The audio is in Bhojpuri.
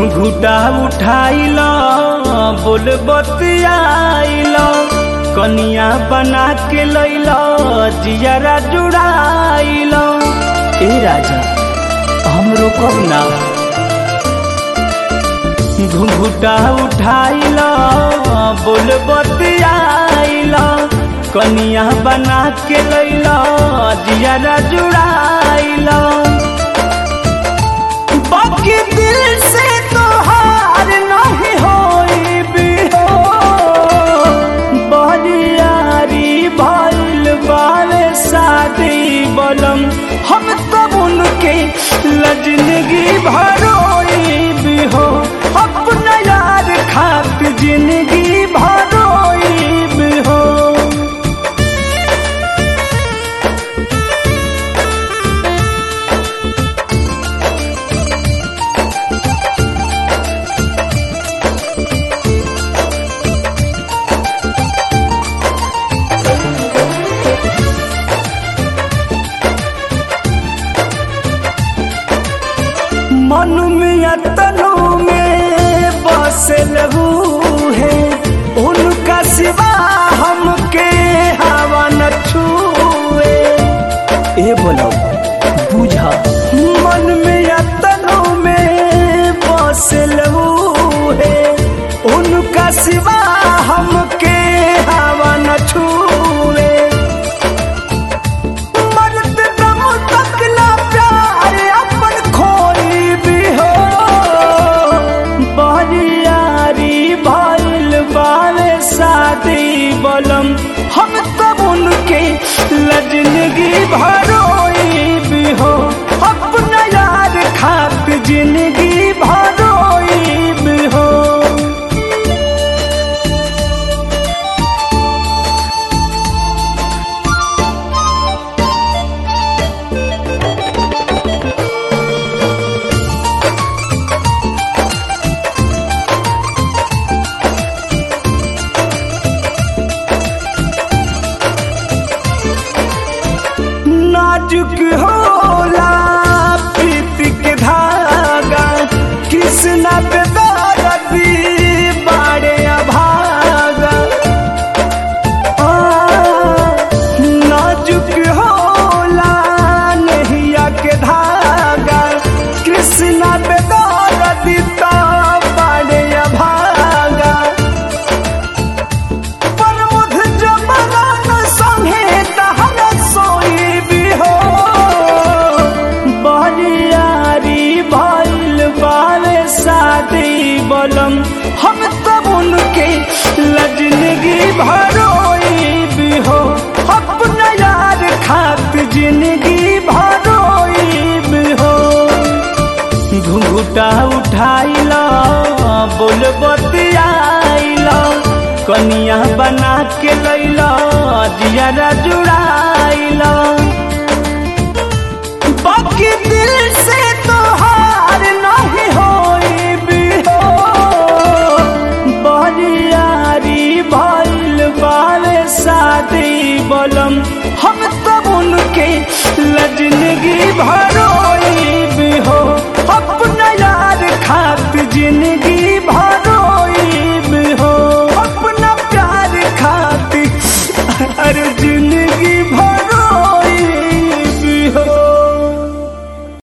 घुघुटा उठाइल बोल बतियाइल कनिया बना के लैल जियरा जुड़ाइल ए राजा हमरो कब ना घुघुटा उठाइल बोल बतियाइल कनिया बना के लैल जियरा जुड़ाइल बाकी दिल से तो हार नहीं होई भी हो बरियारी भइल बारे शादी बलम हम तब उनके लजनगी भरोई भी हो अपना यार खात जिंदगी भरोई भी हो मन में तनु में बस लहू है उनका सिवा हमके हवा न छुए ए बोलो बुझा मन में तनु में बस लहू है उनका सिवा हमके हवा न छुए मरद दम तक ना प्यार अपन खोई भी हो बरियारी भइल बारे शादी बलम हम तब उनके लजनगी भरोई भी हो अपना यार खात जिंदगी भरोई भी हो नाजुक होला प्रीत के धागा कृष्णा पे दर्दी बाड़े अभागा आ, नाजुक होला नहिया के धागा कृष्णा पे दर्दी तो बाड़े अभागा परमुध जबरन संगे तहन सोई भी हो बरियारी भइल बारे शादी बलम हम तब उनके लजनगी भरोई भी हो अपना यार खात जिंदगी भरोई भी हो घुंघुटा उठाइल बोल बतियाइल कनिया बना के लैल जियरा जुड़ाइल बाकी दिल से तो हार नहीं होई भी हो बरियारी भइल बारे शादी बलम हम तब उनके लजनगी भरोई भी हो अपना यार खात जिंदगी भरोई भी हो अपना प्यार खाती अरे जिंदगी भरो